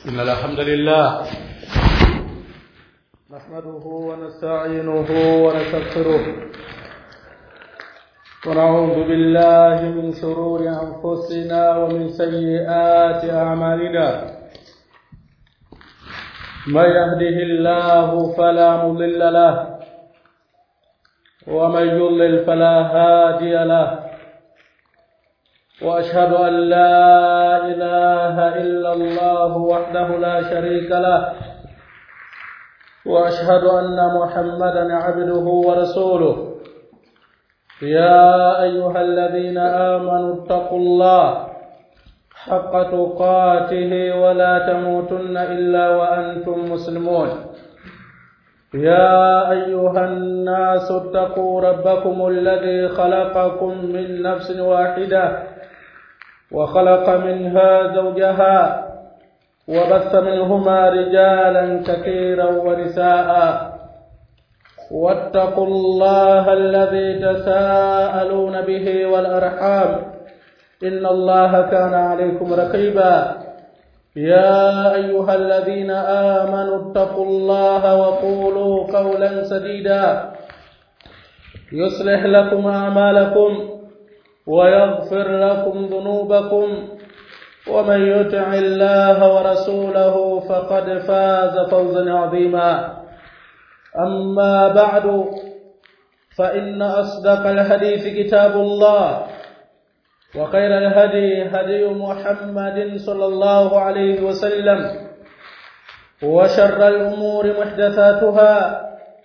إن الحمد لله نحمده ونستعينه ونستغفره ونعوذ بالله من شرور أنفسنا ومن سيئات أعمالنا من يهده الله فلا مضل له ومن يضلل فلا هادي له واشهد ان لا اله الا الله وحده لا شريك له واشهد ان محمدا عبده ورسوله يا ايها الذين امنوا اتقوا الله حق تقاته ولا تموتن الا وانتم مسلمون يا ايها الناس اتقوا ربكم الذي خلقكم من نفس واحده وخلق منها زوجها وبث منهما رجالا كثيرا ونساء واتقوا الله الذي تساءلون به والارحام ان الله كان عليكم رقيبا يا ايها الذين امنوا اتقوا الله وقولوا قولا سديدا يصلح لكم اعمالكم ويغفر لكم ذنوبكم ومن يطع الله ورسوله فقد فاز فوزا عظيما اما بعد فان اصدق الحديث كتاب الله وخير الهدي هدي محمد صلى الله عليه وسلم وشر الامور محدثاتها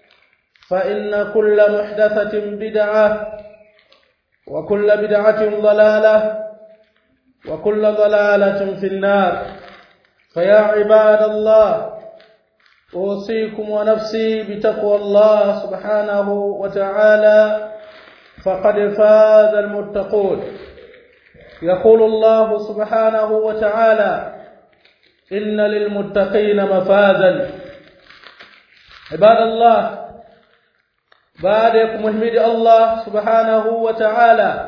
فان كل محدثه بدعه وكل بدعة ضلالة وكل ضلالة في النار فيا عباد الله أوصيكم ونفسي بتقوى الله سبحانه وتعالى فقد فاز المتقون يقول الله سبحانه وتعالى إن للمتقين مفازا عباد الله baada ya kumhimidi Allah subhanahu wa ta'ala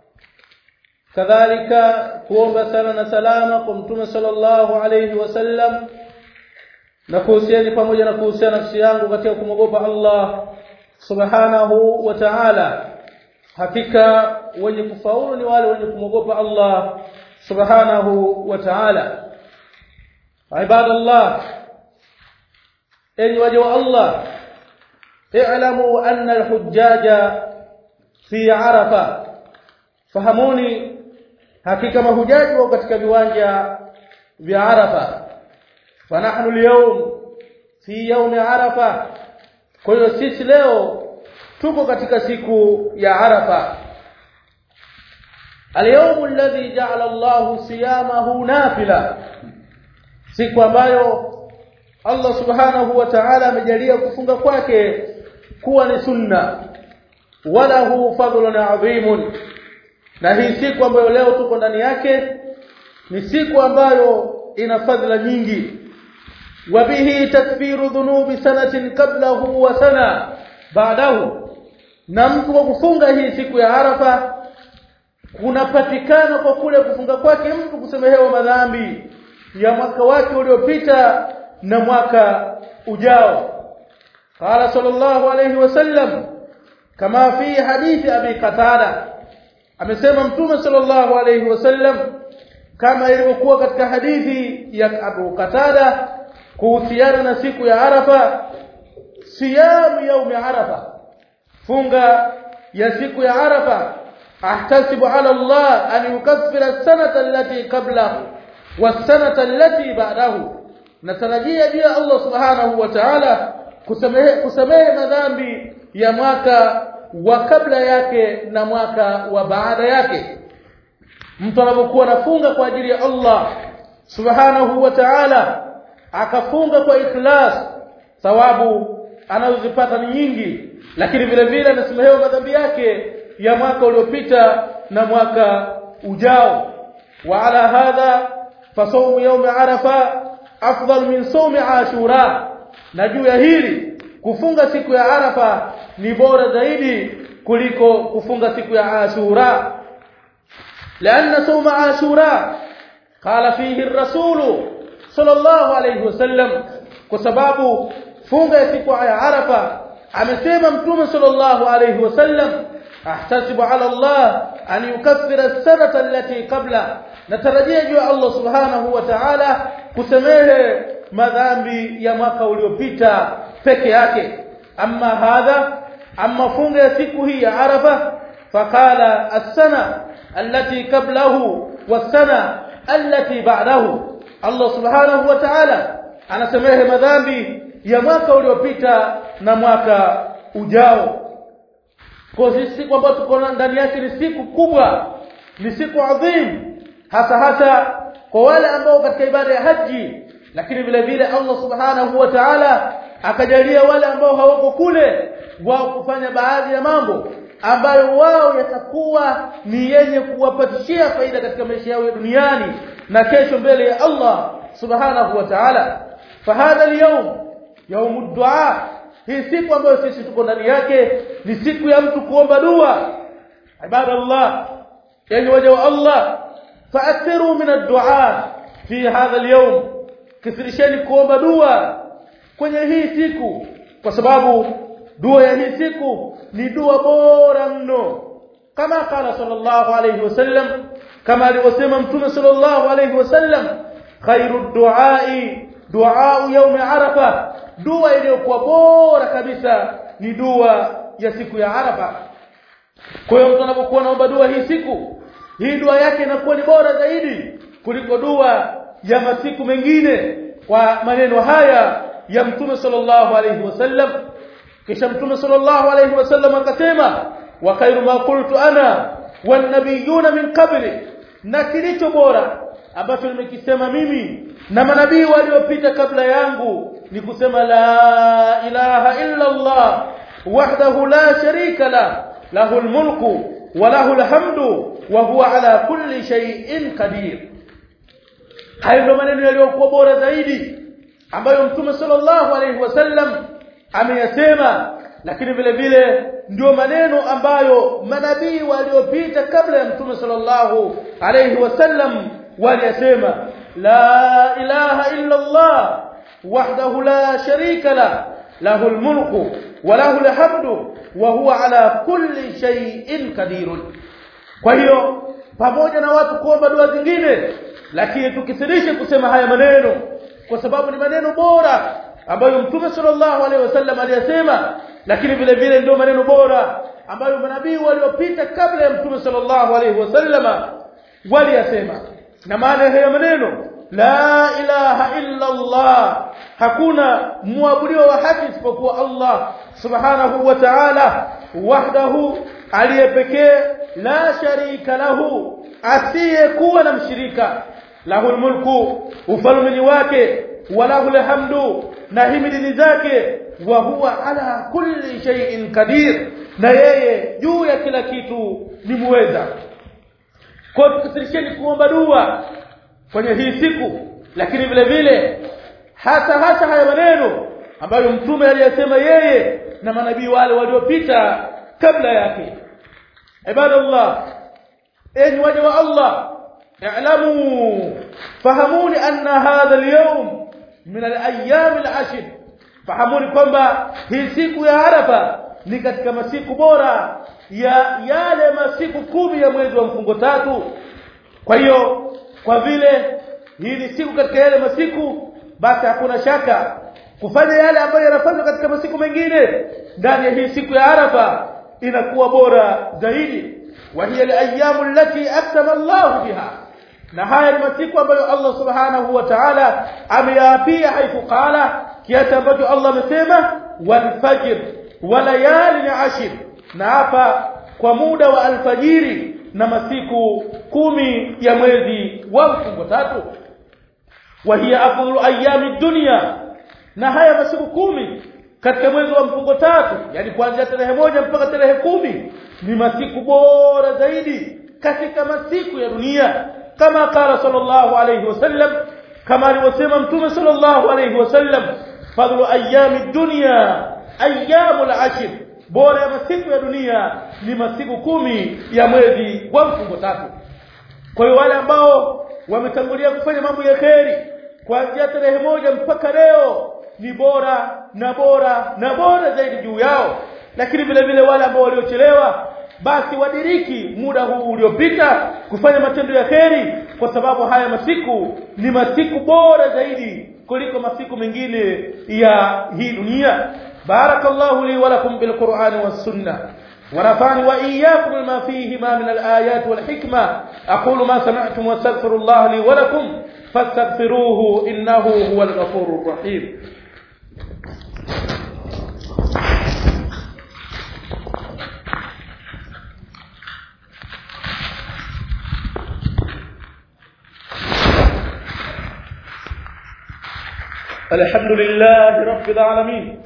kadhalika kuomba sala na salama kwa mtume sallallahu alayhi wasallam na kuhusiani pamoja na kuhusiana nafsi yangu katika kumwogopa Allah subhanahu wa ta'ala hakika wenye kufaulu ni wale wenye kumwogopa Allah subhanahu wa ta'ala ibadallah enyi waja wa Allah اعلموا أن الحجاج في عرفة fahamuni hakika mahujaji wako katika viwanja vya Arafa fanahnu al-yawm fi yawm Arafa kwa hiyo sisi leo tuko katika siku ya Arafa al-yawm alladhi ja'ala Allahu siyamahu nafila siku ambayo Allah subhanahu wa ta'ala amejalia kufunga kwake kuwa ni sunna wala hu fadlun adhimun na hii siku ambayo leo tuko ndani yake ni siku ambayo ina fadhila nyingi wabihi takfiru dhunubi sanatin qablahu wa sana baadahu na mtu kwa kufunga hii siku ya Arafa kunapatikana kwa kule kufunga kwake mtu kusemehewa madhambi ya mwaka wake uliopita na mwaka ujao قال صلى الله عليه وسلم كما في حديث ابي قتاده amesema mtume sallallahu alayhi wasallam kama ilivyokuwa katika hadithi ya Abu Qatada kuhusiana na siku ya Arafa siyam yaum Arafa funga ya siku ya Arafa ahtasibu ala Allah an yukaffira as-sanata allati qablahu was-sanata allati ba'dahu natarajia juu Allah subhanahu wa ta'ala kusamehe kusamehe madhambi ya mwaka wa kabla yake na mwaka wa baada yake mtu anapokuwa anafunga kwa ajili ya Allah subhanahu wa ta'ala akafunga kwa ikhlas thawabu anazozipata ni nyingi lakini vile vile anasamehewa madhambi yake ya mwaka uliopita na mwaka ujao wa ala hadha fasawmu yawm arafa afdal min sawmi ashura na juu ya hili kufunga siku ya Arafa ni bora zaidi kuliko kufunga siku ya Ashura لأن صوم عاشوراء قال فيه الرسول sallallahu alayhi wasallam kwa sababu funga ya siku ya Arafa amesema mtume sallallahu alayhi wasallam ahtasibu ala Allah an yukaffira as-sanata allati qabla natarajia juu Allah subhanahu wa ta'ala kusamehe madhambi ya mwaka uliopita peke yake amma hadha amma funga ya siku hii ya Arafa faqala as-sana allati qablahu was-sana allati ba'dahu Allah subhanahu wa ta'ala anasamehe madhambi ya mwaka uliopita na mwaka ujao kwa sisi siku ambayo tuko ndani yake ni siku kubwa ni siku adhim hasa hasa kwa wale ambao katika ibada ya haji lakini vile vile Allah subhanahu wa ta'ala akajalia wale ambao hawako kule wao kufanya baadhi ya mambo ambayo wao yatakuwa ni yenye kuwapatishia faida katika maisha yao ya duniani na kesho mbele ya Allah subhanahu wa ta'ala fahadha al-yawm yawm ad-du'a hii siku ambayo sisi tuko ndani yake ni siku ya mtu kuomba dua ibadallah yani waja wa Allah fa'athiru min ad-du'a fi hadha al-yawm kisirisheni kuomba dua kwenye hii siku kwa sababu dua ya hii siku ni dua bora mno kama qala sallallahu alayhi wasallam kama alivyosema mtume sallallahu alayhi wasallam khairu duai dua yawm arafa dua iliyokuwa bora kabisa ni dua ya siku ya arafa kwa hiyo mtu anapokuwa naomba dua hii siku hii dua yake inakuwa ni bora zaidi kuliko dua ya masiku mengine kwa maneno haya ya mtume sallallahu alayhi wasallam kisha mtume sallallahu alayhi wasallam akasema wa khairu ma qultu ana wan nabiyuna min qabli na kilicho bora ambacho nimekisema mimi na manabii waliopita kabla yangu ni kusema la ilaha illa Allah wahdahu la sharika la lahu almulku wa lahu alhamdu wa huwa ala kulli shay'in qadir hayo ndio maneno yaliyokuwa bora zaidi ambayo mtume sallallahu alayhi wasallam ameyasema lakini vile vile ndio maneno ambayo manabii waliopita kabla ya mtume sallallahu alayhi wasallam waliyasema la ilaha illa Allah wahdahu la sharika la lahu almulku wa lahu alhamdu wa huwa ala kulli shay'in qadir kwa hiyo pamoja na watu kuomba dua zingine lakini tukisirishe kusema haya maneno kwa sababu ni maneno bora ambayo mtume sallallahu alaihi wasallam aliyasema lakini vile vile ndio maneno bora ambayo manabii waliopita kabla ya mtume sallallahu alaihi wasallama waliyasema na maana ya maneno la ilaha illa Allah hakuna muabudiwa wa haki isipokuwa Allah subhanahu wa ta'ala wahdahu aliyepekee la sharika lahu asiyekuwa na mshirika lahu mulku ufalme wake walahu alhamdu na himidi zake wa huwa ala kulli shay'in qadir na yeye juu ya kila kitu ni muweza kwa tukisirisheni kuomba dua kwenye hii siku lakini vile vile hasa hasa haya maneno ambayo mtume aliyasema yeye na manabii wale waliopita kabla yake ibadallah enyi waja wa Allah اعلموا فهموني أن هذا اليوم من الأيام العشر fahamuni kwamba hii siku ya Arafa ni katika masiku bora ya yale masiku kumi ya mwezi wa mfungo tatu kwa hiyo kwa vile hii ni siku katika yale masiku basi hakuna shaka kufanya yale ambayo yanafanywa katika masiku mengine ndani ya hii siku ya Arafa inakuwa bora zaidi wa hiya al-ayyamu allati aqsama Allah biha na haya ni masiku ambayo Allah subhanahu wa ta'ala ameyaapia haifu qala kiasi ambacho Allah amesema wal fajr wa layali ashir na hapa kwa muda wa alfajiri na masiku kumi ya mwezi wa mfungo tatu wa hiya afdalu ayami dunya na haya masiku kumi katika mwezi wa mfungo tatu yani kuanzia tarehe moja mpaka tarehe kumi ni masiku bora zaidi katika masiku ya dunia kama qala sallallahu alayhi wasallam kama alivyosema mtume sallallahu alayhi wasallam fadlu ayami dunya ayyamul ashir bora ya masiku ya dunia ni masiku kumi ya mwezi wa mfungo tatu kwa hiyo wale ambao wametangulia kufanya mambo ya kheri kuanzia tarehe moja mpaka leo ni bora na bora na bora zaidi juu yao lakini vile vile wale ambao waliochelewa basi wadiriki muda huu uliopita kufanya matendo ya kheri kwa sababu haya masiku ni masiku bora zaidi kuliko masiku mengine ya hii dunia barakallahu li wa lakum bil qur'ani was sunnah ونفعني وإياكم بما فيهما من الآيات والحكمة أقول ما سمعتم واستغفر الله لي ولكم فاستغفروه إنه هو الغفور الرحيم الحمد لله رب العالمين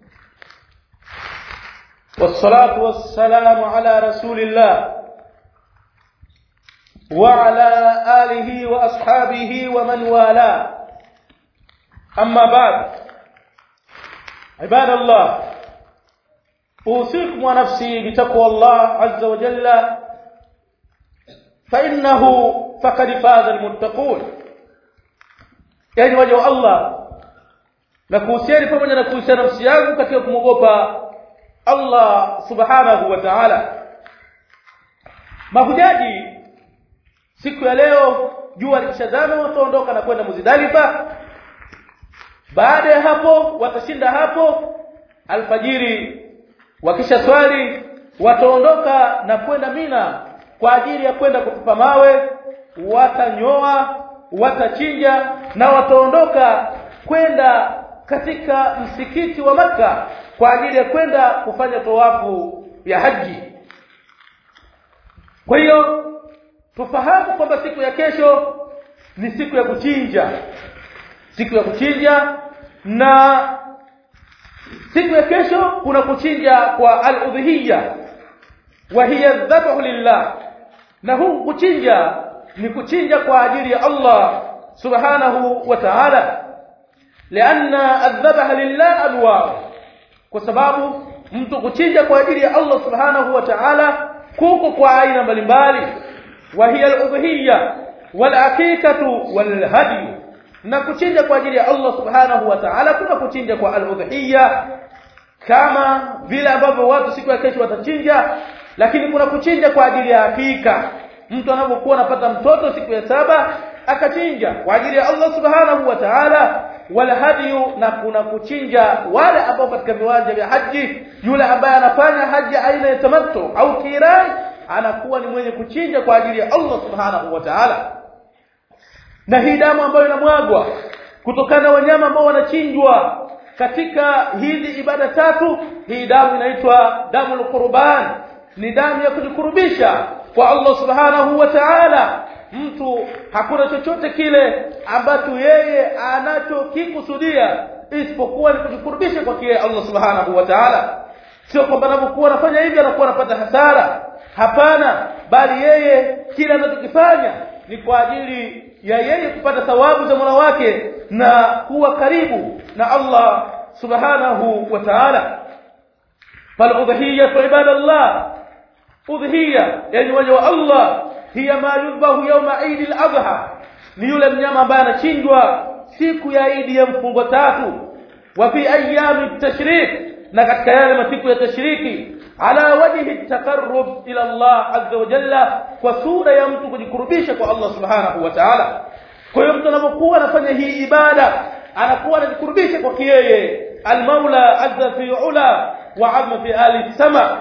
والصلاة والسلام على رسول الله وعلى آله وأصحابه ومن والاه أما بعد عباد الله أوصيكم ونفسي بتقوى الله عز وجل فإنه فقد فاز المتقون يعني وجه الله na kuhusiani pamoja na kuhusiana nafsi yangu katika kumwogopa Allah subhanahu wa ta'ala mahujaji siku ya leo jua likishazama wataondoka na kwenda Muzdalifa baada ya hapo watashinda hapo alfajiri wakisha swali wataondoka na kwenda Mina kwa ajili ya kwenda kutupa mawe watanyoa watachinja na wataondoka kwenda katika msikiti wa maka kwa ajili ya kwenda kufanya tawafu ya haji kwa hiyo tufahamu kwamba siku ya kesho ni siku ya kuchinja siku ya kuchinja na siku ya kesho kuna kuchinja kwa al-udhiyya wa hiya dhabhu lillah na huu kuchinja ni kuchinja kwa ajili ya Allah subhanahu wa ta'ala لأن الذبح لله أنواع kwa sababu mtu kuchinja kwa ajili ya Allah subhanahu wa ta'ala kuko kwa aina mbalimbali wa hiya al-udhiyya wal aqiqatu wal hadi na kuchinja kwa ajili ya Allah subhanahu wa ta'ala kuna kuchinja kwa al-udhiyya kama vile ambavyo watu siku ya kesho watachinja lakini kuna kuchinja kwa ajili ya hakika mtu anapokuwa anapata mtoto siku ya saba akachinja kwa ajili ya Allah subhanahu wa ta'ala wala hadiyu na kuna kuchinja wale ambao katika viwanja vya haji yule ambaye anafanya haji aina ya tamattu au kirai anakuwa ni mwenye kuchinja kwa ajili ya Allah subhanahu wa ta'ala na hii damu ambayo inamwagwa kutokana na wanyama ambao wanachinjwa katika hizi ibada tatu hii damu inaitwa damu al-qurban ni damu ya kujikurubisha kwa Allah subhanahu wa ta'ala mtu hakuna chochote kile ambacho yeye anachokikusudia isipokuwa ni kujikurubisha kwa kile Allah subhanahu wa ta'ala sio kwamba anapokuwa anafanya hivi anakuwa anapata hasara hapana bali yeye kile anachokifanya ni kwa ajili ya yeye kupata thawabu za Mola wake na kuwa karibu na Allah subhanahu wa ta'ala fal udhiyatu ibadallah udhiya yani waja wa Allah hiya ma yudbahu yawma Eid al-Adha ni yule mnyama ambaye anachinjwa siku ya Eid ya mfungo tatu wa fi ayami at-tashrik na katika yale masiku ya tashriki ala wajhi at-taqarrub ila Allah azza wa jalla kwa sura ya mtu kujikurubisha kwa Allah subhanahu wa ta'ala kwa hiyo mtu anapokuwa anafanya hii ibada anakuwa anajikurubisha kwa yeye al-Maula azza fi ula wa azma fi ali sama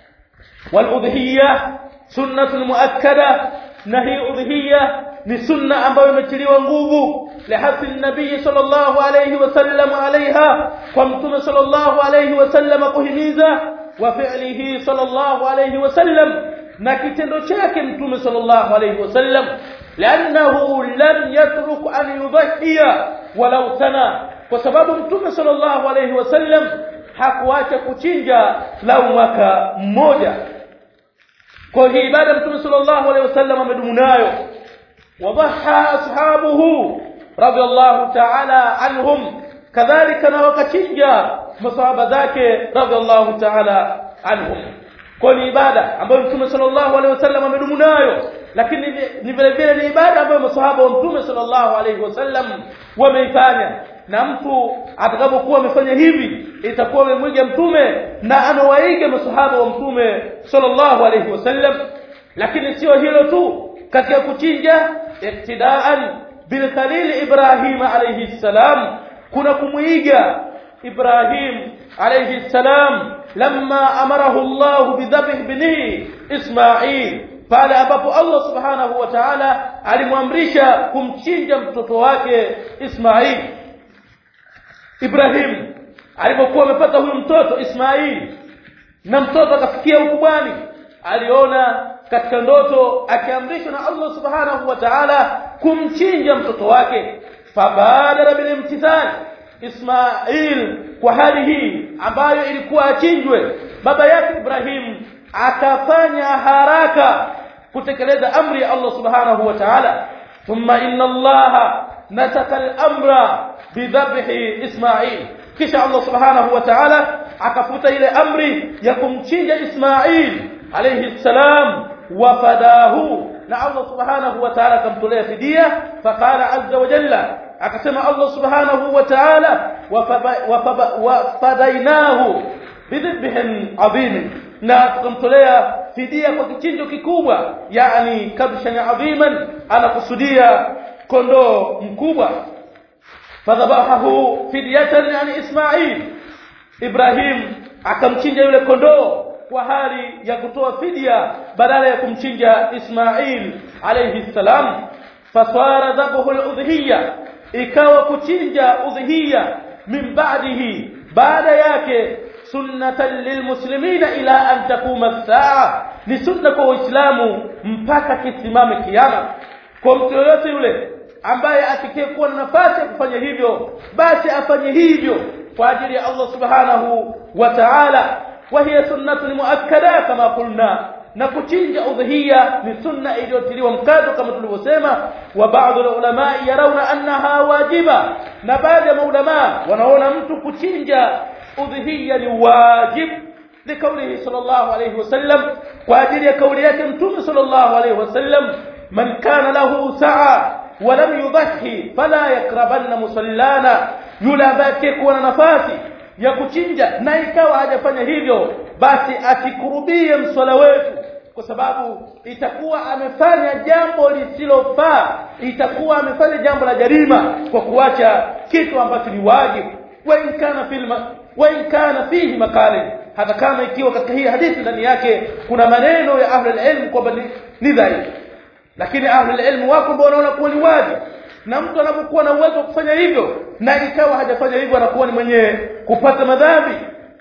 wal-udhiyya sunnatun muakkada na hii udhiyya ni sunna ambayo imetiliwa nguvu lihasi nabii sallallahu alayhi wasallam alaiha kwa mtume sallallahu alayhi wasallam kuhimiza wa fi'lihi sallallahu alayhi wasallam na kitendo chake mtume sallallahu alayhi wasallam لانه لم يترك ان يضحي ولو سنه kwa sababu mtume sallallahu alayhi wasallam hakuacha kuchinja lau mwaka mmoja kwa hii ibada mtume sallallahu alayhi wasallam amedumu nayo وضحى أصحابه رضي الله تعالى عنهم كذلك نوكتنجا مصاب ذاك رضي الله تعالى عنهم kwa ibada ambayo Mtume sallallahu alaihi wasallam amedumu nayo lakini ni vile vile ni ibada ambayo masahaba wa mtume sallallahu alaihi wasallam wameifanya na mtu atakapokuwa amefanya hivi itakuwa amemwiga mtume na anawaiga masahaba wa mtume sallallahu alaihi wasallam lakini sio hilo tu katika kuchinja iktidaan bil khalil ibrahim alayhi salam kuna kumuiga ibrahim alayhi salam lamma amarahu allah bidhabh ibnihi ismail pale ambapo allah subhanahu wa ta'ala alimwamrisha kumchinja mtoto wake ismail ibrahim alipokuwa amepata huyu mtoto ismail na mtoto akafikia ukubwani aliona katika ndoto akiamrishwa na Allah subhanahu wa ta'ala kumchinja mtoto wake fabadara bil imtithal Ismail kwa hali hii ambayo ilikuwa achinjwe baba yake Ibrahim akafanya haraka kutekeleza amri ya Allah subhanahu wa ta'ala thumma inna Allah nataka al-amra bidhabhi Ismail kisha Allah subhanahu wa ta'ala akafuta ile amri ya kumchinja Ismail alayhi salam wafadahu na Allah subhanahu wa ta'ala akamtolea fidia faqala azza wa jalla akasema Allah subhanahu wa ta'ala wafadainahu bidhibhin adhim na tukamtolea fidia kwa kichinjo kikubwa yani kabshan adhiman anakusudia kondoo mkubwa fadhabahu fidyatan yani Ismail Ibrahim akamchinja yule kondoo kwa hali ya kutoa fidia badala ya kumchinja Ismail alayhi salam fasara dhabhu al-udhiyya ikawa kuchinja udhiyya min ba'dihi baada yake sunnatan lilmuslimina ila an takuma as-saa ni sunna kwa waislamu mpaka kisimame kiyama kwa mtu yoyote yule ambaye afikie kuwa na nafasi ya kufanya hivyo basi afanye hivyo kwa ajili ya Allah subhanahu wa ta'ala وهي سنه مؤكده كما قلنا na kuchinja udhia ni sunna iliyotiliwa mkazo kama tulivyosema wa baadhi ya ulama yarauna annaha wajiba na baadhi ya maulama wanaona mtu kuchinja udhia ni wajib لقوله صلى الله عليه وسلم واجل يقول yake mtume صلى الله عليه وسلم من كان له سعه ولم يضحي فلا يقربن مصلانا yule ambaye kuwa na nafasi ya kuchinja na ikawa hajafanya hivyo basi asikurubie mswala wetu kwa sababu itakuwa amefanya jambo lisilofaa itakuwa amefanya jambo la jarima kwa kuacha kitu ambacho ni wajibu wa in kana filma wa in kana fihi makale hata kama ikiwa katika hii hadithi ndani yake kuna maneno ya ahli ilm kwamba ni dhaifu lakini ahli ilm wako ambao wanaona kuwa ni wajibu na mtu anapokuwa na uwezo wa kufanya hivyo na ikawa hajafanya hivyo anakuwa ni mwenye kupata madhambi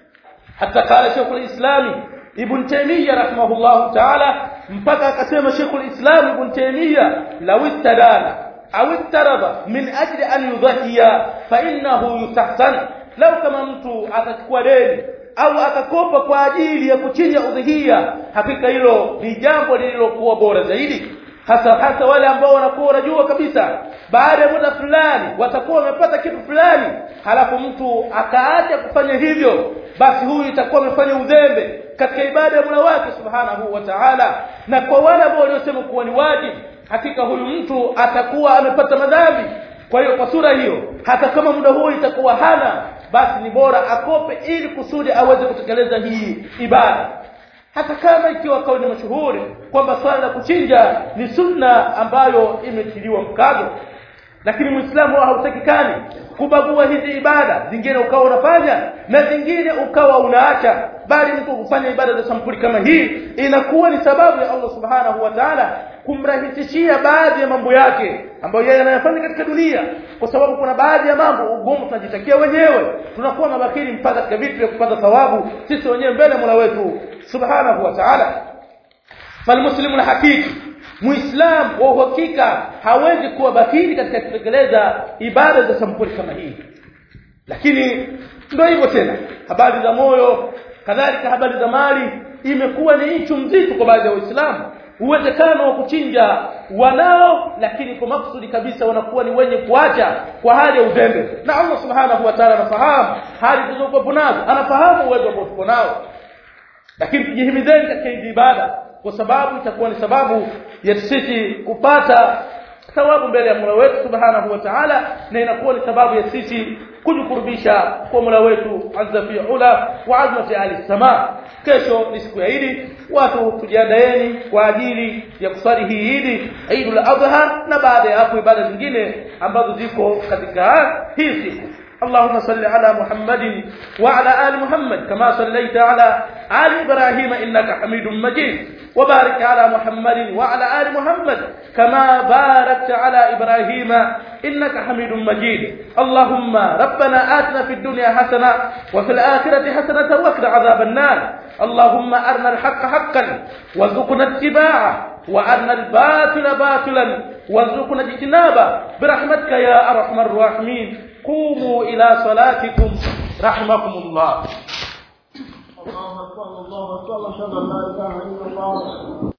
hata kala Sheikh al-Islam Ibn Taymiyyah rahimahullah ta'ala mpaka akasema Sheikh al-Islam Ibn Taymiyyah law istadala au ittaraba min ajli an yudhiya fa innahu yustahsan law kama mtu atachukua deni au akakopa kwa ajili ya kuchinja udhihia hakika hilo ni jambo lililokuwa bora zaidi hasa hasa wale ambao wanakuwa wanajua kabisa baada ya muda fulani watakuwa wamepata kitu fulani halafu mtu akaacha kufanya hivyo basi huyu itakuwa amefanya udhembe katika ibada ya Mola wake Subhanahu wa Ta'ala na kwa wale ambao waliosema kuwa ni wajibu hakika huyu mtu atakuwa amepata madhambi kwa hiyo kwa sura hiyo hata kama muda huo itakuwa hana basi ni bora akope ili kusudi aweze kutekeleza hii ibada hata kama ikiwa kauli mashuhuri kwamba swala la kuchinja ni sunna ambayo imetiliwa mkazo lakini muislamu hautakikani kubagua hizi ibada zingine ukawa unafanya na zingine ukawa unaacha bali mtu kufanya ibada za sampuli kama hii inakuwa ni sababu ya Allah subhanahu wa ta'ala kumrahisishia baadhi ya mambo yake ambayo yeye anayafanya katika dunia kwa sababu kuna baadhi ya mambo ugumu tunajitakia wenyewe tunakuwa mabakiri mpaka katika vitu vya kupata thawabu sisi wenyewe mbele Mola wetu subhanahu wa ta'ala falmuslimu na hakiki muislam wa uhakika hawezi kuwa bakiri katika kutekeleza ibada za sampuli kama hii lakini ndio hivyo tena habari za moyo kadhalika habari za mali imekuwa ni nchu mzito kwa baadhi ya waislamu uwezekano wa kuchinja wanao lakini kwa maksudi kabisa wanakuwa ni wenye kuacha kwa hali ya uzembe na Allah subhanahu wa ta'ala anafahamu hali tulizokuwa nazo anafahamu uwezo ambao tuko nao lakini tujihimizeni katika hizi ibada kwa sababu itakuwa ni sababu ya sisi kupata thawabu mbele ya Mola wetu Subhanahu wa Ta'ala na inakuwa ni sababu ya sisi kujikurubisha kwa Mola wetu azza fi ula wa azmati ali sama kesho ni siku ya Idi watu tujiandaeni kwa ajili ya kusali hii Idi Eidul Adha na baada ya hapo ibada zingine ambazo ziko katika hii siku اللهم صل على محمد وعلى آل محمد كما صليت على آل إبراهيم إنك حميد مجيد وبارك على محمد وعلى آل محمد كما باركت على إبراهيم إنك حميد مجيد اللهم ربنا آتنا في الدنيا حسنة وفي الآخرة حسنة وقنا عذاب النار اللهم أرنا الحق حقا وارزقنا اتباعه وأرنا الباطل باطلا وارزقنا اجتنابه برحمتك يا أرحم الراحمين قوموا إلى صلاتكم رحمكم الله الله أكبر الله أكبر أشهد أن لا إله إلا الله